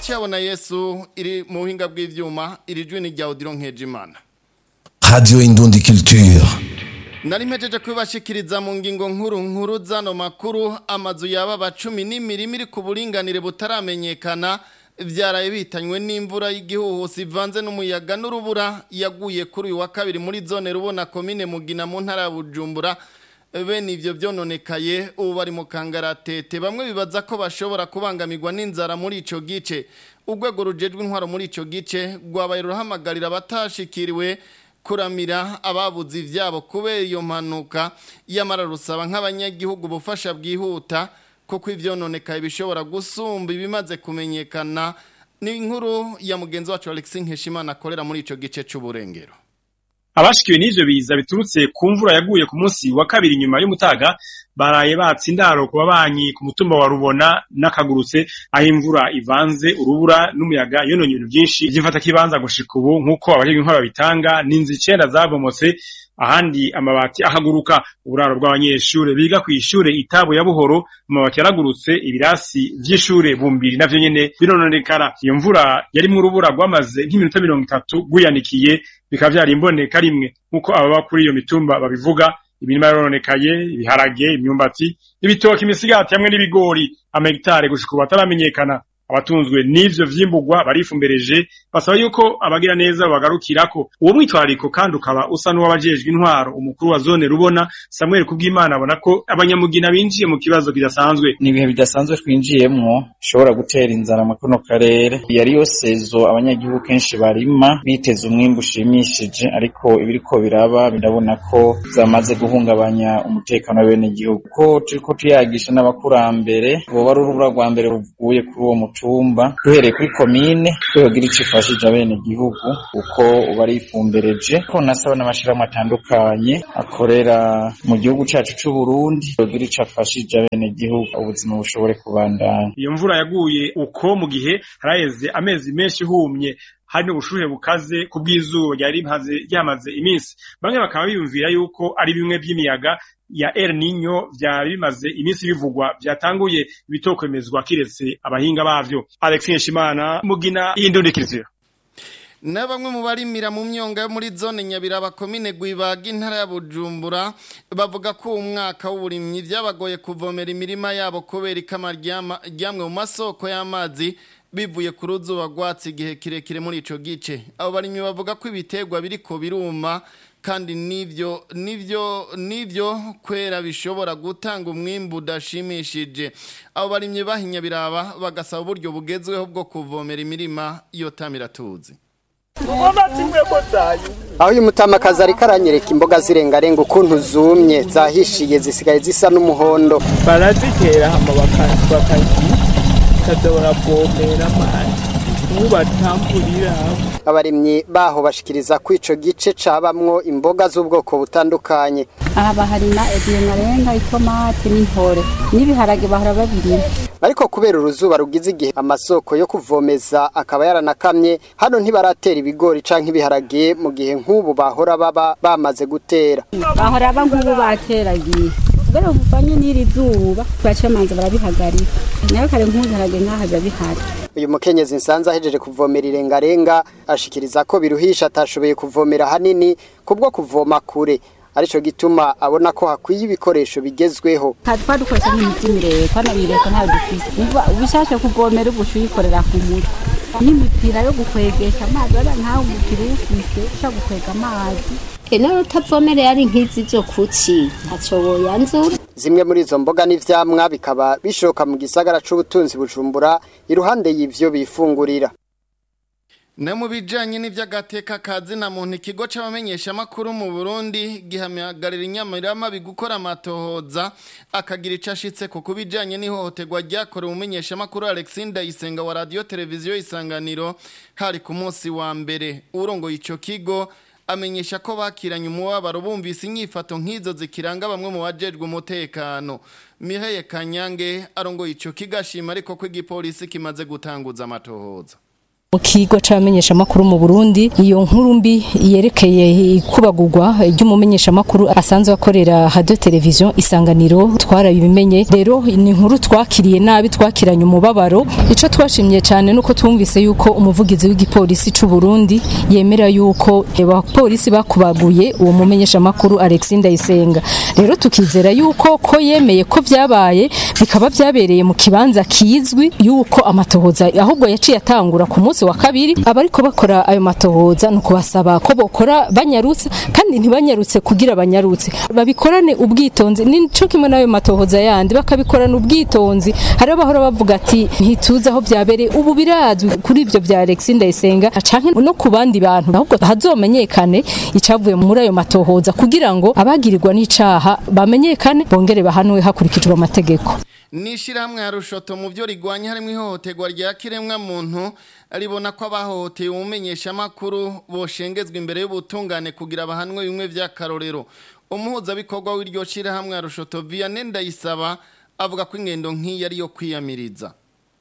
cyabona yesu iri mu buhinga bw'ibyuma iri jwi ni rya odiro nkejimana Radio Indundi Culture. nari mpejeje kubibashikiriza mu ngingo nkuru nkuru zano makuru amazu yaba cumi n'imirima iri ku buringanire butaramenyekana byaraye bitanywe n'imvura y'igihuhusi ivanze n'umuyaga n'urubura yaguye kuri uyu wa kabiri muri zone rubona komine mugina mu ntara ya bujumbura bene ivyo vyononekaye ubu bari mu kangaratete bamwe bibaza ko bashobora kubangamirwa n'inzara muri ico gice urwego rujejwe intwaro muri ico gice rwabaye ruhamagarira abatashikiriwe kuramira ababuze ivyabo kubera iyo mpanuka yamara rusaba nk'abanyagihugu ubufasha bwihuta kuko ivyononekaye bishobora gusumba ibimaze kumenyekana ni inkuru ya mugenzi wacu Alexis Nkeshimana akorera muri ico gice c'uburengero abashikiwe n'ivyo biza biturutse ku mvura yaguye ku munsi wa kabiri nyuma y'umutaga baraye batse indaro ku babanyi ku mutumba wa rubona n'akagurutse aho imvura ivanze urubura n'umuyaga yononye ibintu byinshi vy'imfata kibanza gushika ubu nk'uko abajejwe intwaro babitanga n'inzu icenda zabomotse ahandi amabati ahaguruka uburaro bw'abanyeshure biga kw'ishure itabo ya buhoro amabati yaragurutse ibirasi vy'ishure bumbiri navyo nyene birononekara iyo mvura yarimwo urubura rwamaze nk'iminota mirongo itatu rwiyanikiye bikaba vyari imboneka rimwe nk'uko ababa kuri iyo mitumba babivuga imirima yarononekaye ibiharage imyumbati ibitoki imisigati hamwe n'ibigori amahegitare gushika ubu ataramenyekana abatunzwe n'ivyo vyimburwa barifumbereje basaba yuko abagira neza bagarukirako uwo mwitwarariko kandi ukaba usa n'uwabajejwe intwaro umukuru wa zone rubona Samuel Kubwimana abona ko abanyamugina binjiye mu kibazo kidasanzwe ni ibihe bidasanzwe twinjiyemwo bishobora gutera inzara mu kano karere yari yo sezo abanyagihugu kenshi barima biteze umwimbu ushimishije ariko ibiriko biraba birabona ko zamaze guhungabanya umutekano w'abenegihugu ko turiko tuyagisha n'abakurambere boba ari urubura rwa mbere ruvuye kuri uwo mutumba duhereye kuri komine twogira ico ifashije abenegihugu kuko uba arifumbereje ko nasaba n'amashirahamwe atandukanye akorera mu gihugu cacu c'uburundi yogira ico afashije abenegihugu ubuzima bushobore kubandanya iyo mvura yaguye uko mu gihe haraheze amezi menshi ihumye hari n'ubushuhe bukaze ku bw'izuba ryari rimaze ryamaze iminsi bamwe bakaba biyumvira yuko ari bimwe by'imiyaga ya El Nino vyari bimaze iminsi bivugwa vyatanguye ibitokwemezwa kiretse abahinga bavyo Alex Nshimana mugina y'indundikiziro na bamwe mu barimira mu myonga yo muri zone nyabiraba komine gwibaga intara ya bujumbura bavuga ko uwo mwaka w'uburimyi byabagoye kuvomera imirima yabo kubera ikama ryamwe mu masoko y'amazi bivuye ku ruzuba rwatsi igihe kirekire muri ico gice abo barimyi bavuga ko ibiterwa biriko biruma kandi nivyo nivyo nivyo kwera bishobora gutanga umwimbu udashimishije abo barimyi bahinya biraba bagasaba uburyo bugezweho bwo kuvomera imirima iyo tamiratuzi aho uyu mutamakazi ariko aranyereka imboga zirengarenga ukuntu zumye zahishiye zisigaye zisa n'umuhondo barazitera hama bakaza baravomera amazi ubu batamburira abarimyi baho bashikiriza ko ico gice cabamwo imboga z'ubwoko butandukanye aha baharima ediyonarenga itomati n'intore n'ibiharage bahora babirima ariko kubera uruzuba rugize igihe amasoko yo kuvomeza akaba yaranakamye hano ntibaratera ibigori canke ibiharage mu gihe nk'ubu bahora baba bamaze gutera bahora ba nk'ubu bateragiye kubera buvanye n'iri zuba bacamanza barabihagarika nayo kare nk'ubiharage nk'aha biba bihari uyu mukenyezi nsanze ahejeje kuvomera irengarenga ashikiriza ko biruhisha atashoboye kuvomera hanini kubwo kuvoma kure arico gituma abona ko hakwiye ibikoresho bigezweho twadukoresha nk'imiti miremire twanabireka ntayo dufise ubishashe kuvomera ubu uyikorera ku mutwe n'imipira yo gukwegesha amazi waba nkawe umupira uwufise ushaka gukwega amazi eno utavomerera ari nk'izi zo kuki ntaco woyanzura zimwe muri izo mboga n'ivyamwa bikaba bishoka mu gisagara c'ubutunzi bujumbura iruhande y'ivyo bifungurira Ne mu bijanye n'ivy'agateka kazi na muntu ikigo c'abamenyesha makuru mu Burundi gihamagarira inyamirama bigukora amatohoza akagira ico ashitse ku kubijanye n'ihohoterwa ryakorewe umumenyesha makuru Alexander Isenga wa radio televiziyo isanganiro hari ku munsi wa mbere urongo ico kigo amenyesha ko bakiranye umubabaro bumvise inyifato nk'izo zikiranga bamwe mu bajejwe umutekano Mireille Kanyange arongo ico kigashima ariko ko igipolisi kimaze gutanguza amatohoza mu kigo c'abamenyeshamakuru mu Burundi iyo nkuru mbi yerekeye ikubagurwa ry'umumenyeshamakuru asanzwe akorera radio television isanganiro twarabimenye rero ni inkuru twakiriye nabi twakiranye umubabaro ico twashimye cyane nuko twumvise yuko umuvugizi w'igipolisi c'u Burundi yemera yuko abapolisi bakubaguye uwo mumenyeshamakuru Alexis Ndayisenga rero tukizera yuko ko yemeye ko vyabaye bikaba vyabereye mu kibanza kizwi yuko amatohoza ahubwo yaciye atangura ku munsi wa kabiri abariko bakora ayo matohoza nuko basaba ko bokora banyarutse kandi ntibanyarutse kugira banyarutse babikorane ubwitonzi nico kimwe n'ayo matohoza yandi bakabikorana ubwitonzi hari abahora bavuga ati ntituzi aho vyabereye ubu birazwi kuri ivyo vya Alexis Ndayisenga canke no ku bandi bantu ahubwo hazomenyekane icavuye muri ayo matohoza kugira ngo abagirirwa n'icaha bamenyekane bongere bahanwe hakurikijwe amategeko Nishirahamwe ya Rushoto mu byo rigwanya harimo ihohoterwa rya kiremwa muntu ribona ko abahohoteye umumenyesha makuru boshengezwa imbere y'ubutungane kugira abahanwe bimwe vy'akarorero umuhuza bikorwa w'iryo shirahamwe ya Rushoto Vianney Ndayisaba avuga ko ingendo nk'iyi ari yo kwiyamiriza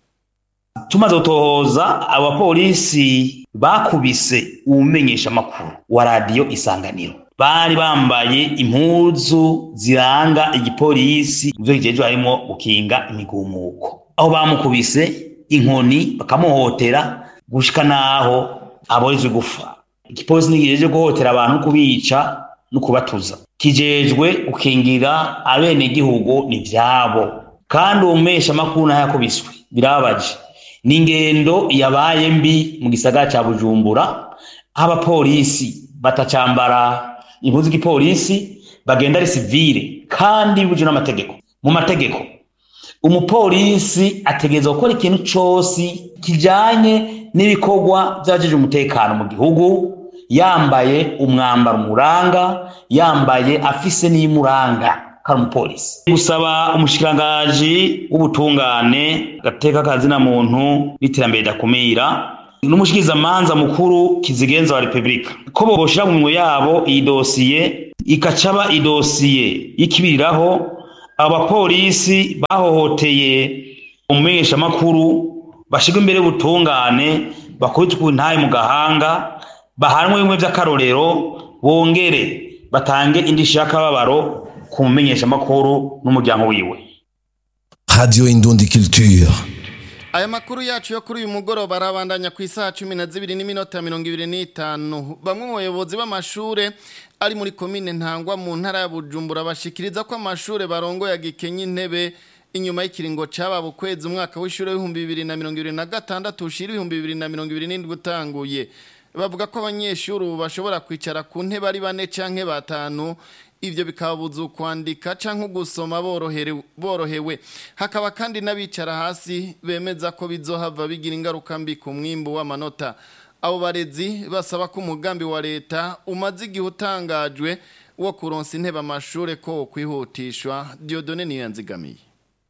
tumaze gutohoza abapolisi bakubise umumenyesha makuru wa radiyo isanganiro bari bambaye impuzu ziranga igipolisi muvyo kijejwe harimo gukinga imigumuko aho bamukubise inkoni bakamuhotera gushika naho aborezwe gufa igipolisi ntikijeje guhotera abantu kubica no kubatuza kijejwe gukingira abenegihugu ni vyabo kandi uwo mumesha makuru naho yakubiswe birababaje ni ingendo yabaye mbi mu gisagara ca bujumbura aho abapolisi batacambara impuzu z'igipolisi bagenda ari sivile kandi bibujwe n'amategeko mu mategeko umupolisi ategerezwa gukora ikintu cose kijanye n'ibikorwa vy'abajeje umutekano mu gihugu yambaye umwambaro umuranga yambaye afise n'iyimuranga kari umupolisi gusaba umushikirangaji w'ubutungane gateka kazina muntu n'iterambere ridakumira n'umushikirizamanza mukuru kizigenza wa repubulika ko boshira mu minwe yabo iyi dosiye ikacaba idosiye y'ikibiriraho abapolisi bahohoteye umumenyeshamakuru bashirwa imbere y'ubutungane bakubitwe intaye mu gahanga bahanwe bimwe vy'akarorero bongere batange indishyi y'akababaro ku mumenyeshamakuru n'umuryango wiwe Radio Indundi Culture. Aya makuru yacu yo kuri uyu mugoroba arabandanya ku isaha cumi na zibiri n'iminota mirongo ibiri n'itanu bamwe mu bayobozi b'amashure ari muri komine ntangwa mu ntara ya bujumbura bashikiriza ko amashure barongoye agikenye intebe inyuma y'ikiringo cababa ukwezi umwaka w'ishure w'ibihumbi bibiri na mirongo ibiri na gatandatu ushira ibihumbi bibiri na mirongo ibiri n'indwi utanguye bavuga ko abanyeshuri ubu bashobora kwicara ku ntebe ari bane canke batanu ibyo bikababuza kwandika cyangwa gusoma borohewe hakaba kandi n'abicara hasi bemeza ko bizohava bigira ingaruka mbi ku mwimbu w'amanota abo barezi basaba ko umugambi wa leta umaze igihe utangajwe wo kuronsa intebe amashuri ko kwihutishwa Diodone niyo yanzigamiye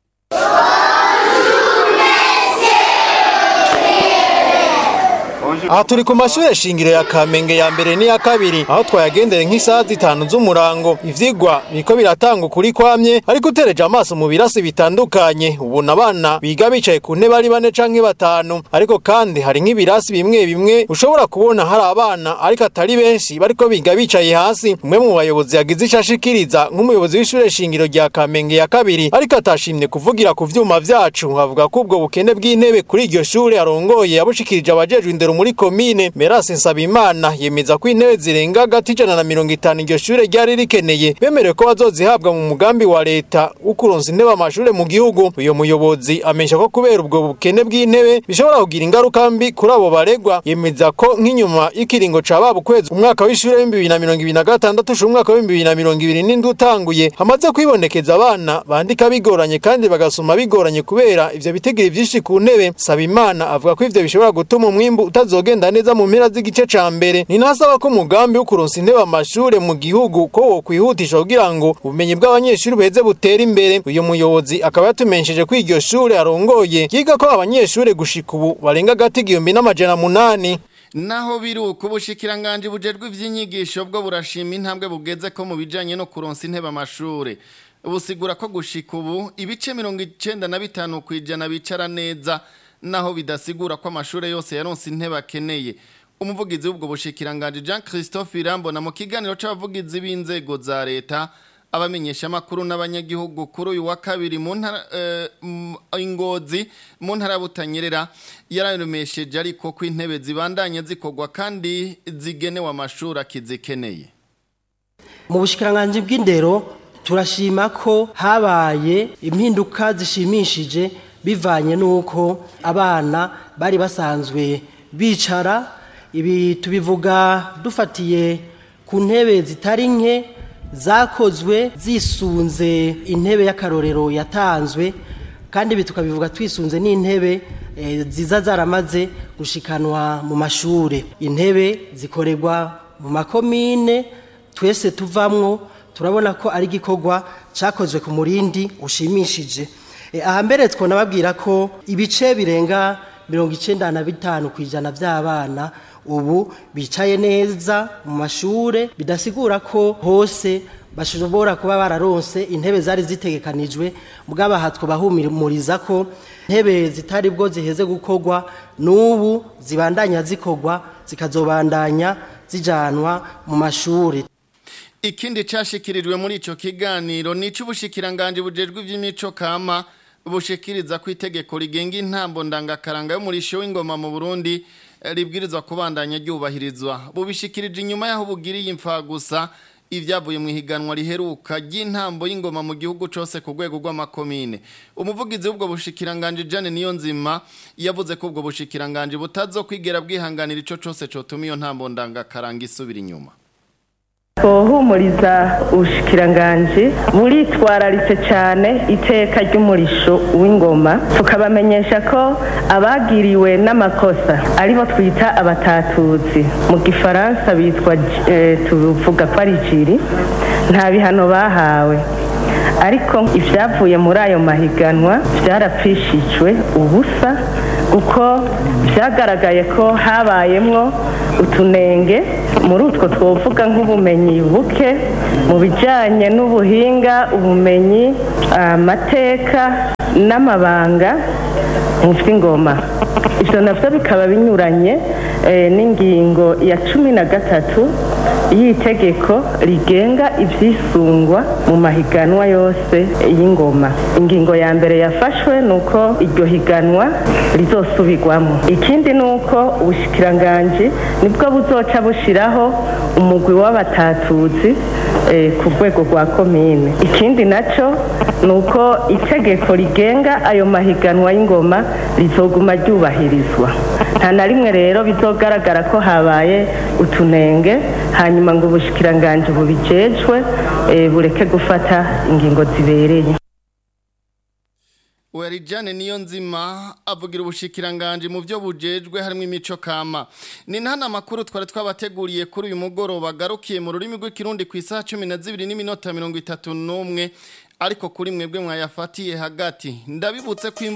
aha turi ku mashuri shingiro ya kamenge ya mbere n'iya kabiri aho twayagendeye nk'isaha zitanu z'umurango ivyigwa biriko biratanga ukuri kwamye ariko utereje amaso mu birasi bitandukanye ubona abana biga bicaye ku ntebe ari bane canke batanu ariko kandi hari nk'ibirasi bimwe bimwe ushobora kubona hari abana ariko atari benshi bariko biga bicaye hasi umwe mu bayobozi yagize ico ashikiriza nk'umuyobozi w'ishure shingiro rya kamenge ya kabiri ariko atashimye kuvugira ku vyuma vyacu avuga ko ubwo bukene bw'intebe kuri iryo shure arongoye yabushikirije abajejwe indero muri komine Merase Nsabimana yemeza ko intebe zirenga hagati ijana na mirongo itanu iryo shure ryari rikeneye bemerewe ko bazozihabwa mu mugambi wa leta wo kuronsa intebe amashure mu gihugu uyo muyobozi amenyesha ko kubera ubwo bukene bw'intebe bishobora kugira ingaruka mbi kuri abo baregwa yemeza ko nk'inyuma y'ikiringo ca baba ukwezi umwaka w'ishure w'ibihumbi bibiri na mirongo ibiri na gatandatu ushira umwaka w'ibihumbi bibiri na mirongo ibiri n'indwi utanguye hamaze kwibonekeza abana bandika bigoranye kandi bagasoma bigoranye kubera ivyo bitigiri vyinshi ku ntebe Sabimana avuga ko ivyo bishobora gutuma umwimbu utazogenda neza mu mpera z'igice ca mbere ni nasaba ko umugambi wo kuronsa intebe amashure mu gihugu ko wo kwihutisha kugira ngo ubumenyi bw'abanyeshuri buheze butera imbere uyu muyobozi akaba yatumenyesheje ko iryo shure arongoye yiga ko abanyeshure gushika ubu barenga agati igihumbi n'amajana munani naho biri uko ubushikiranganje bujejwe ivy'inyigisho bwo burashima intambwe bugeze ko mu bijanye no kuronsa intebe amashure busigura ko gushika ubu ibice mirongo icenda na bitanu kw'ijana bicara neza naho bidasigura ko amashure yose yaronse intebe akeneye umuvugizi w'ubwo bushikiranganje Jean Christophe Irambona mu kiganiro c'abavugizi b'inzego za leta abamenyesha makuru n'abanyagihugu kuri uyu wa kabiri mu ntara eh, ingozi mu ntara butanyerera yararumesheje ariko ko intebe zibandanye zikogwa kandi zigenewe amashuri akizikeneye mu bushikiranganje bw'indero turashima ko habaye impinduka zishimishije bivanye n'uko abana bari basanzwe bicara ibi tubivuga dufatiye ku ntebe zitari nke zakozwe zisunze intebe y'akarorero yatanzwe kandi ibi tukabivuga twisunze n'intebe ziza zaramaze gushikanwa mu mashuri intebe zikorerwa mu makomine twese tuvamwo turabona ko ari igikorwa cyakozwe ku murindi ushimishije aha mbere twonababwira ko ibice birenga mirongo icyenda na bitanu ku ijana by'abana ubu bicaye neza mu mashuri bidasigura ko hose bashobora kuba bararonse intebe zari zitegekanijwe bw'abaha twabahumuriza ko intebe zitari bwo ziheze gukorwa n'ubu zibandanya zikorwa zikazobandanya zijanwa mu mashuri ikindi cyashyikirijwe muri icyo kiganiro ni icy'ubushikiranganje bujejwe iby'imico kama bushikiriza ku itegeko rigenga intambo ndangakaranga y'umurisho w'ingoma mu burundi ribwirizwa kubandanya ryubahirizwa bubishikirije inyuma y'aho bugiriye imfa gusa ibyavuye mu ihiganwa riheruka ry'intambo y'ingoma mu gihugu cyose ku rwego rw'amakomine umuvugizi w'ubwo bushikiranganje Jane niyo nzima yavuze ko ubwo bushikiranganje butazo kwigera bwihanganira ico cyose cotuma iyo ntambo ndangakaranga isubira inyuma twohumuriza ubushikiranganje buritwararitse cyane iteka ry'umurisho w'ingoma tukabamenyesha ko abagiriwe n'amakosa aribo twita abatatuzi mu gifaransa bitwa tuvuga ko ari jiri nta bihano bahawe ariko ibyavuye muri ayo mahiganwa byarapfishijwe ubusa kuko byagaragaye ko habayemwo utunenge muri utwo twovuga nk'ubumenyi buke mu bijyanye n'ubuhinga ubumenyi amateka n'amabanga mu by'ingoma ibyo nabyo bikaba binyuranye n'ingingo ya cumi na gatatu y'itegeko rigenga ibyisungwa mu mahiganwa yose y'ingoma ingingo ya mbere yafashwe ni uko iryo higanwa rizosubirwamo ikindi ni uko ubushyikiranganji nibwo buzoca bushyiraho umugwi w'abatatuzi ku rwego rwa komine ikindi nacyo ni uko itegeko rigenga ayo mahiganwa y'ingoma rizoguma ryubahirizwa nta na rimwe rero bizogaragara ko habaye utunenge hanyuma ngo ubushyikiranganji bubijejwe bureke gufata ingingo zibereye Werijane niyo nzima avugira ubushikiranganje mu byo bujejwe harimo imico kama ni ntana makuru twari twabateguriye kuri uyu mugoroba garukiye mu rurimi rw'ikirundi ku isaha 12 n'iminota 31 ariko kuri mwebwe mwayafatiye hagati ndabibutse ko